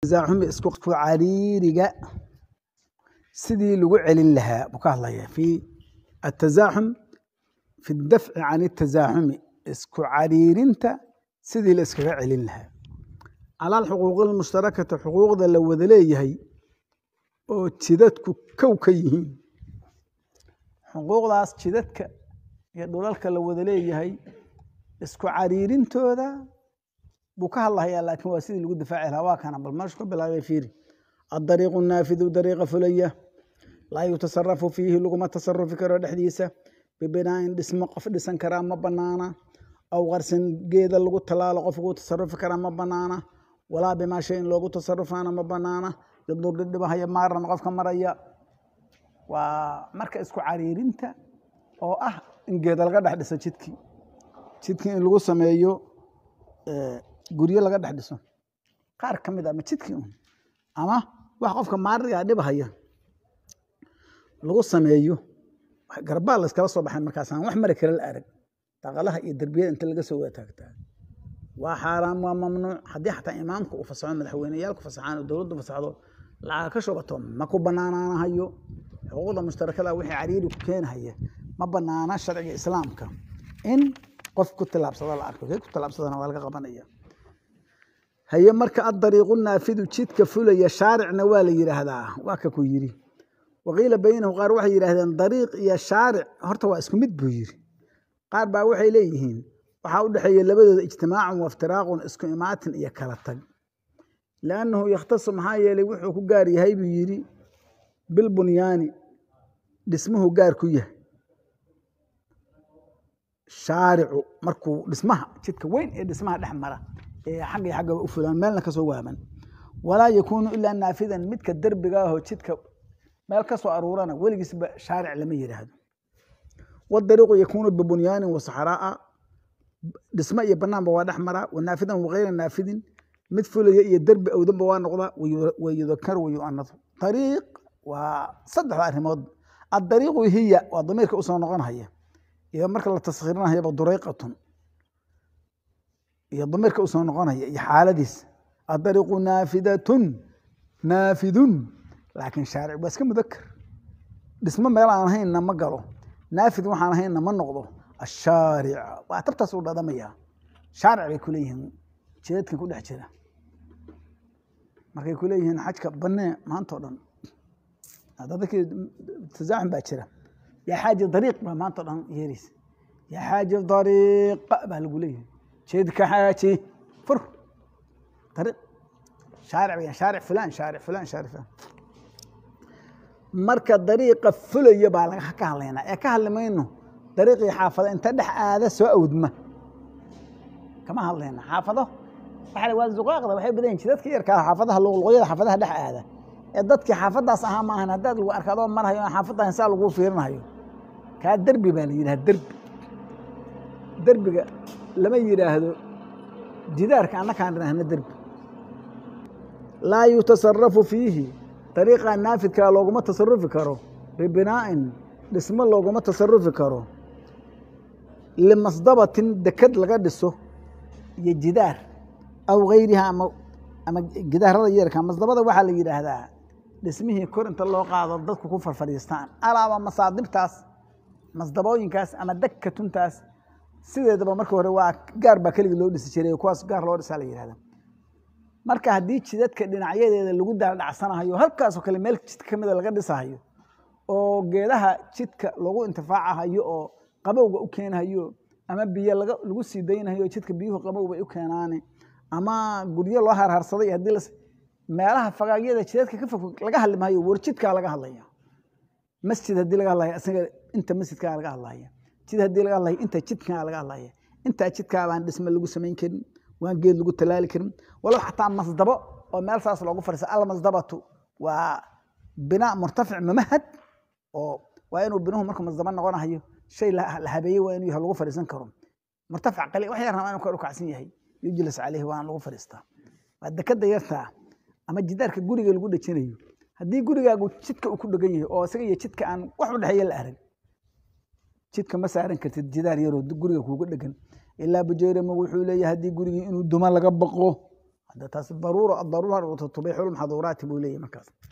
tasaaxumi isku cariiriga sidii lagu celin lahaa buu ka hadlaya fi atazaaxum fi dafci can tasaaxumi isku cariirinta sidii la iskaga celin lahaa cala alxuquuqi almushtarakati xuquuqda la wada leeyahay oo jidadku kow ka yihiin xuquuqdaas jidadka iyo dhulalka la wada leeyahay isku cariirintooda buu ka hadlahayaa laakiin waa sidii lagu difaaci lahaa waa kana bal meeshu ka bilaabay fiiri addariiqu naafidu dariiqa fulaya laa yutasarafu fiihi laguma tasarufi karo dhexdiisa bibinaa'in dhismo qof dhisan karaa ma banaana aw qarsin geeda lagu talaalo qof ugu tasarufi karaa ma banaana walaa bimaa shay in loogu tasarufaana ma banaana yadurri dhibahaya maaran qofka maraya waa marka isku cariirinta oo ah in geeda laga dhex dhiso jidkii jidkii in lagu sameeyo guryo laga dhex dhiso qaar ka mid a ma jidkii un ama wax qofka maariga dhibahaya lagu sameeyo garbaa la iskala soo baxay markaas aan wax mari kale la arag daqalaha iyo derbiyada inta laga soo wataagtaa waa xaaraam waa mamnuuc haddii xataa imaamka uu fasaxo madaxweyneyaalku fasaxaan oo dowladdu fasaxdo lacag ka shubato ma ku banaanaanahayo xuquuqda mushtarakada wixii cariiri ku keenahaya ma banaana sharciga islaamka in qof ku tilaabsado la arko kee ku tilaabsadana waa laga qabanaya haye marka adariiqu naafidu jidka fulaya shaaricna waa la yidhaahdaa waa ka ku yidhi waqiila baynahu qaar waxay yidhahdeen dariiq iyo shaaric horta waa isku mid buu yidhi qaar baa waxay leeyihiin waxaa u dhexeeya labadooda ijtimaacun waftiraaqun isku imaatin iyo kala tag liannahu yakhtasu maxaa yeelay wuxuu ku gaar yahay buu yidhi bilbunyaani dhismuhu gaar ku yahay shaaricu markuu dhismaha jidka weyn ee dhismaha dhex mara ee xagga iyo xaggaba u fulaan meelna kasoo waaban walaa yakuunu ilaa naafidan midka derbiga ahoo jidka meel ka soo aruurana weligiisba shaaric lama yidhaahdo wadariiqu yakuunu bibunyaanin wasaxraa'a dhismo iyo banaanba waa dhex maraa wanaafidan wagayra naafidin mid fulaya iyo derbi awdanba waa noqdaa wayudakar wayuanadu ariiq waa saddexda arrimood adariiqu hiya waa damiirka usoo noqonhaya iyo marka la taskhirinayaba durayqatun iyo damiirka usoo noqonaya iyo xaaladiis adariiqu naafidatun naafidun laakiin shaaric waa iska mudakar dhismo meel aan ahaynna ma galo naafid waxaan ahaynna ma noqdo ashaaric waa tabtaas uu dhadamaya shaaric bay kuleeyihiin jidadkan ku dhex jira markay kuleeyihiin xajka banee maanta o dhan dadkii tasaaxum baa jira yaa xaaji dariiq baa maanta o dhan yeeraysa yaa xaaji dariiqa baa lagu leeyahay jidka xaaji fur dariiq shaaric bay shaaric fulaan shaaric fulaan shaaric fulaan marka dariiqa fulaya baa laga ka hadlaynaa ee ka hadli mayno dariiqii xaafado inta dhex aada soo awdma kama hadlayna xaafado waxa waa zuqaaqda waxay badan yihin jidadka yarkaa xaafadaha luqluqyada xaafadaha dhex aada ee dadkii xaafadaas ahaa maahan haddaad lagu arka adoo marhayo aan xaafadahan saa lagu fiirinayo kaa derbi baa la yidhaha derbi derbiga lama yidhaahdo jidaarka annakaan idhaahna derbi laa yutasarafu fiihi dariiqa naafidkaa looguma tasarufi karo bibinaa'in dhismo looguma tasarufi karo limasdabatin deked laga dhiso iyo jidaar aw gayriha ama ama gidaarada yeerka masdabada waxaa la yidhaahdaa dhismihii kor inta loo qaado dadku ku farfadhiistaan alaaba masaadibtaas masdabooyinkaas ama dekatuntaas sideedaba marka hore waa gaar baa keligii loo dhisi jiray kuwaas gaar loo dhisaa la yidhahda marka haddii jidadka dhinacyadeeda lagu daaldhacsanahayo halkaasoo kale meel jidka ka mida laga dhisahayo oo geedaha jidka lagu intifaacahayo oo qabowga u keenahayo ama biyo lagu sii daynahayo jidka biyuhu qabow bay u keenaane ama guryo loo harharsaday haddii meelaha fagaagyada jidadka ka fog laga hadli maayo war jidkaa laga hadlaya masjid haddii laga hadlaya isaga inta masjidkaa laga hadlaya jid haddii laga hadlaya inta jidkaa laga hadlaya intaa jidkaa baan dhisme lagu samayn karin waan geed lagu talaali karin walow xataa masdabo oo meel saas loogu fadhiisa almasdabatu waa binaa murtafic mamahad oo waa inuu binuhu markuu masdabo noqonahayo shay la habeeyey waa inuu lagu fadhiisan karo murtafic qali wax yar rabaa inuu kor u kacsan yahay yujlis caleyhi waana lagu fadhiistaa waa dekada yartaa ama jidaarka guriga lagu dhejinayo haddii gurigaagu jidka uu ku dhegan yahay oo isaga iyo jidka aan wax u dhexeeya la arag jidka ma saaran kartid jidaar yaroo guriga kuuga dhegan ilaa bujeerama wuxuu leeyahay haddii gurigii inuu duma laga baqo hadda taas daruuro adaruura tubiixu lmaxduuraati buu leeyahy markaas